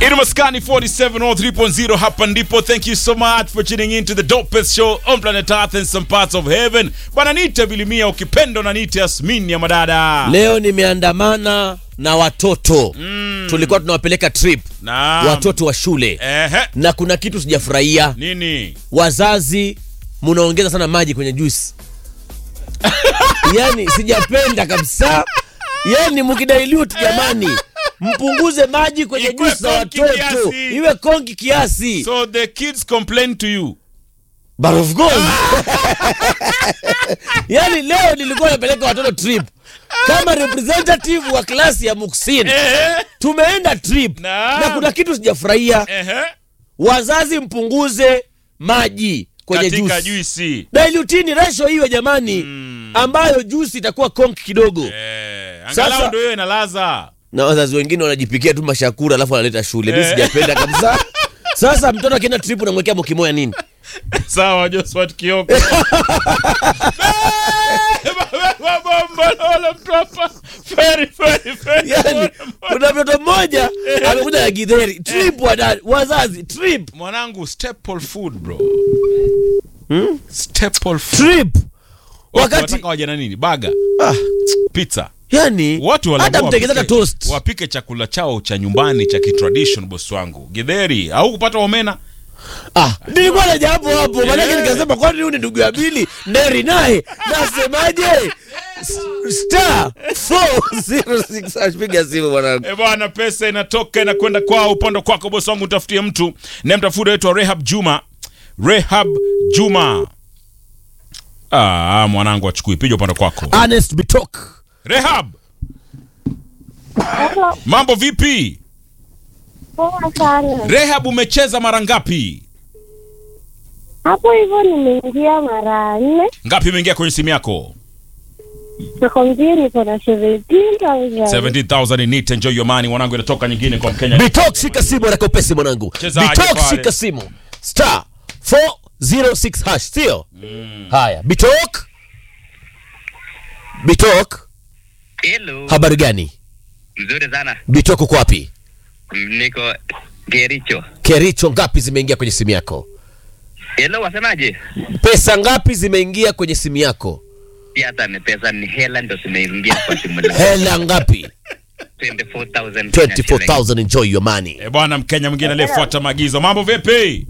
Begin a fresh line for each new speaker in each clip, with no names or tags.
Maskani 4703.0 hapa ndipo. Thank you so much for tuning in to the dopest show on planet Earth and some parts of heaven. Bwana nite Bilimia, ukipenda na nite Yasmin ya madada.
Leo nimeandamana na watoto
Mm.
tulikuwa tunawapeleka trip
Naam.
watoto wa shule
Ehe.
na kuna kitu sijafurahia.
Nini?
Wazazi munaongeza sana maji kwenye juice, yani sijapenda kabisa. Yani mkidailuti jamani, mpunguze maji kwenye
Ikuwe
juice za
konki
watoto,
kiasi.
iwe konki kiasi.
So the kids complain to you.
But of course. yani leo nilikuwa napeleka watoto trip kama representative wa klasi ya Muksin.
Ehe.
Tumeenda trip
Naam.
na kuna kitu sijafurahia.
Ehe.
Wazazi mpunguze maji kwenye
Katika
juice.
juisi.
Dilutini ratio hiyo jamani, ambayo juice itakuwa konki kidogo.
Eh,
Sasa-
angalau ndio hiyo inalaza.
Na wazazi wengine wanajipikia tu mashakura alafu wanaleta shule. Mimi
Eh.
sijapenda kabisa. Sasa mtoto akienda trip unamwekea mokimoya nini?
Sawa Josephat Kioko. Bomba mtu hapa. Very very very.
Yani kuna mtoto mmoja amekuja na githeri trip, wadani wazazi trip
Mwanangu staple food bro. Staple food.
trip
Wakati
wakati
wataka waje na nini? Baga,
ah,
pizza.
yani
Watu wala
hata mtengeneza toast
Wapike chakula chao cha nyumbani cha kitradition boss wangu. Githeri au kupata omena?
ah, nilikuwa na jambo hapo maanake nikasema kwani huyu ni ndugu ya Bili Neri naye nasemaje S- star 406 ashpiga simu mwanangu
E bwana, pesa inatoka inakwenda kwao, upande kwako bosi wangu, utafutie mtu na mtafuta wetu wa Rehab Juma. Rehab Juma. Ah, mwanangu achukui piga upande kwako.
Honest Bitok
Rehab,
Hello,
mambo vipi?
poa sana.
Rehab, umecheza mara ngapi?
Hapo hivyo nimeingia mara nne,
Ngapi imeingia kwenye simu yako?
nakwambia niko na 17,000.
17000 in it, enjoy your money mwanangu, inatoka nyingine kwa Mkenya.
Bitok shika simu na kopesi mwanangu
Chezaje
Bitok
pale?
shika simu star 406 hash sio haya Bitok Bitok
Hello.
habari gani
Mzuri sana.
Bitok uko wapi
Niko Gericho.
Kericho ngapi zimeingia kwenye simu yako
Hello, wasemaje?
pesa ngapi zimeingia kwenye simu yako
Si hata ni pesa ni hela ndo zimeingia kwa simu langu.
hela ngapi
24,000.
24000 enjoy your money
E bwana, Mkenya mwingine aliyefuata maagizo. Mambo vipi?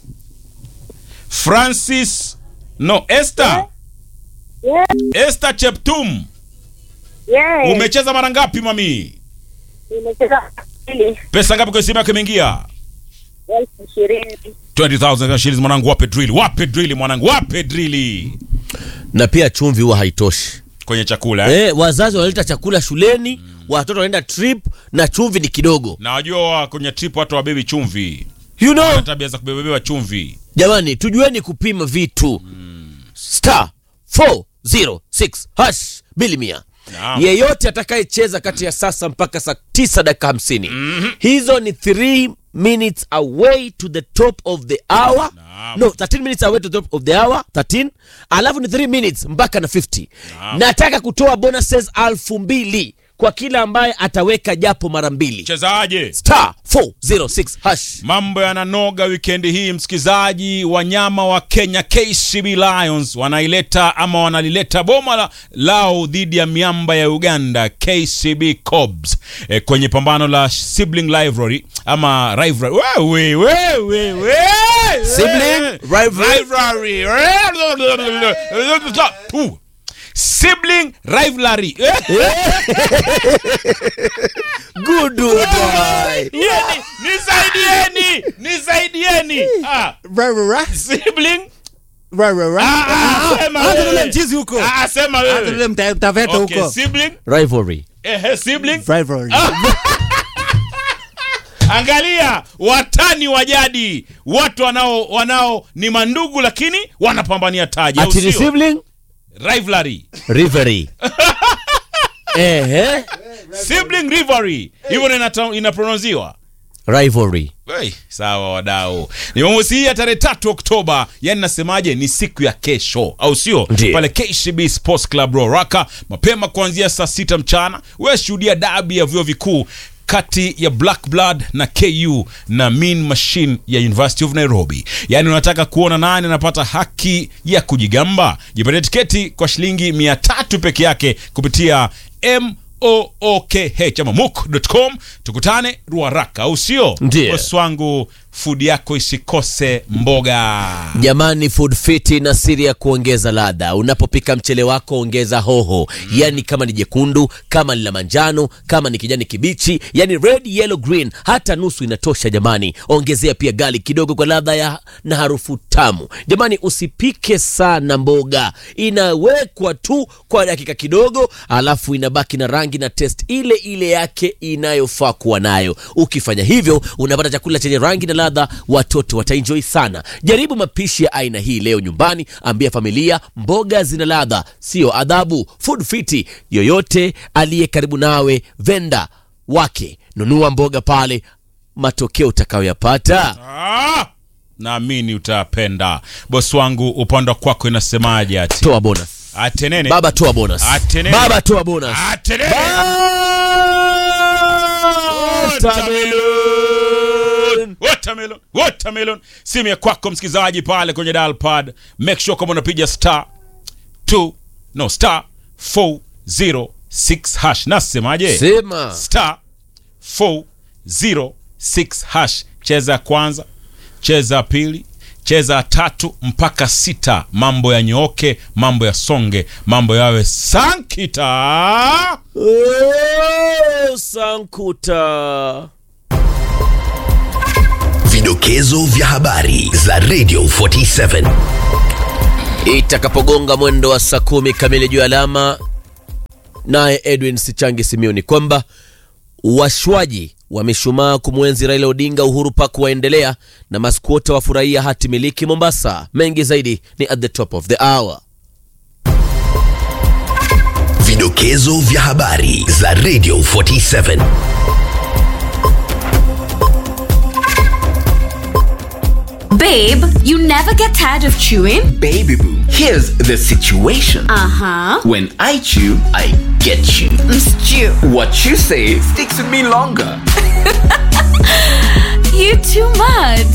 Francis no Esther.
Yeah,
Esther Cheptum.
yeah.
Umecheza mara ngapi mami?
Nimecheza mbili,
Pesa ngapi kwenye simu yako imeingia?
elfu ishirini.
20000 shillings mwanangu, wape drill, wape drill mwanangu, wape drill
na pia chumvi huwa haitoshi
kwenye chakula eh?
eh, wazazi wanaleta chakula shuleni watoto wanaenda trip na chumvi ni kidogo
Na wajua kwenye trip watu wabebi chumvi,
you know
wana tabia za kubebebewa chumvi.
jamani tujueni kupima vitu star 406 hash bili mia
Naam.
yeyote atakayecheza kati ya sasa mpaka saa 9 dakika hamsini hizo ni 3 minutes away to the top of the hour
Naam.
no 13 minutes away to the top of the hour 13 alafu ni 3 minutes mpaka na 50
Naam.
nataka kutoa bonuses alfu mbili kwa kila ambaye ataweka japo mara mbili
Chezaje?
star 406 hash
Mambo yananoga wikendi hii, msikizaji. Wanyama wa Kenya KCB Lions wanaileta ama wanalileta boma la, lao dhidi ya miamba ya Uganda KCB Cobs e, kwenye pambano la sibling rivalry ama rivalry. Wewe wewe wewe
Sibling rivalry.
rivalry. Tu. Sibling rivalry.
good boy
Yeni, nisaidieni, nisaidieni. Ah, sibling Ah, ah, sema
Hata
wewe.
ule mchizi huko.
Ah, sema
Hata
wewe.
ule mta- mtaveta
Okay,
huko.
sibling,
rivalry
ehe, sibling.
Rivalry.
Angalia watani wa jadi, watu wanao wanao ni mandugu lakini wanapambania taji, au
ati ni
sio?
sibling
Rivalry.
rivalry ehe
Sibling rivalry. Hivyo ndio inata- inaprononziwa.
rivalry
Hey, sawa wadau, ni Jumamosi hii ya tarehe tatu Oktoba, yani nasemaje, ni siku ya kesho, au sio?
Ndiyo.
Pale KCB Sports Club Ruaraka, mapema kuanzia saa sita mchana. Wewe shuhudia dabi ya vyuo vikuu kati ya black blood na ku na mean machine ya university of nairobi yaani unataka kuona nani anapata haki ya kujigamba jipatie tiketi kwa shilingi mia tatu peke yake kupitia mookh ama muk.com tukutane ruaraka au sio
Ndiyo.
bosi wangu fudi yako isikose mboga
jamani food fiti na siri ya kuongeza ladha unapopika mchele wako ongeza hoho mm. yani kama ni jekundu kama ni la manjano kama ni kijani kibichi yani red yellow green hata nusu inatosha jamani ongezea pia gali kidogo kwa ladha ya na harufu tamu jamani usipike sana mboga inawekwa tu kwa dakika kidogo alafu inabaki na rangi na test ile ile yake inayofaa kuwa nayo ukifanya hivyo unapata chakula chenye rangi na ladha watoto wataenjoy sana jaribu mapishi ya aina hii leo nyumbani ambia familia mboga zina ladha sio adhabu food fiti yoyote aliye karibu nawe venda wake nunua mboga pale matokeo utakayoyapata
ah! naamini utapenda bosi wangu upande wa kwako inasemaje ati
toa bonus
atenene
baba toa bonus
Atenene.
baba toa bonus
atenene
Watermelon.
watermelon watermelon simu ya kwako msikilizaji pale kwenye dial pad make sure kama unapiga star 2 no star 406 hash nasemaje
sema
star 406 hash cheza ya kwanza cheza ya pili cheza ya tatu mpaka sita mambo yanyooke mambo yasonge mambo yawe sankita
Oh, sankuta
Vidokezo vya habari za Radio 47.
itakapogonga mwendo wa saa kumi kamili juu ya alama naye edwin sichangi simioni kwamba washwaji wa mishumaa kumwenzi raila odinga uhuru pak waendelea na maskuota wafurahia hati miliki mombasa mengi zaidi ni at the top of the hour
Vidokezo vya habari za Radio 47.
Babe, you never get tired of chewing?
Baby boo, here's the situation.
Uh huh.
When I chew, I get you.
Stew.
What you say sticks with me longer.
You too much.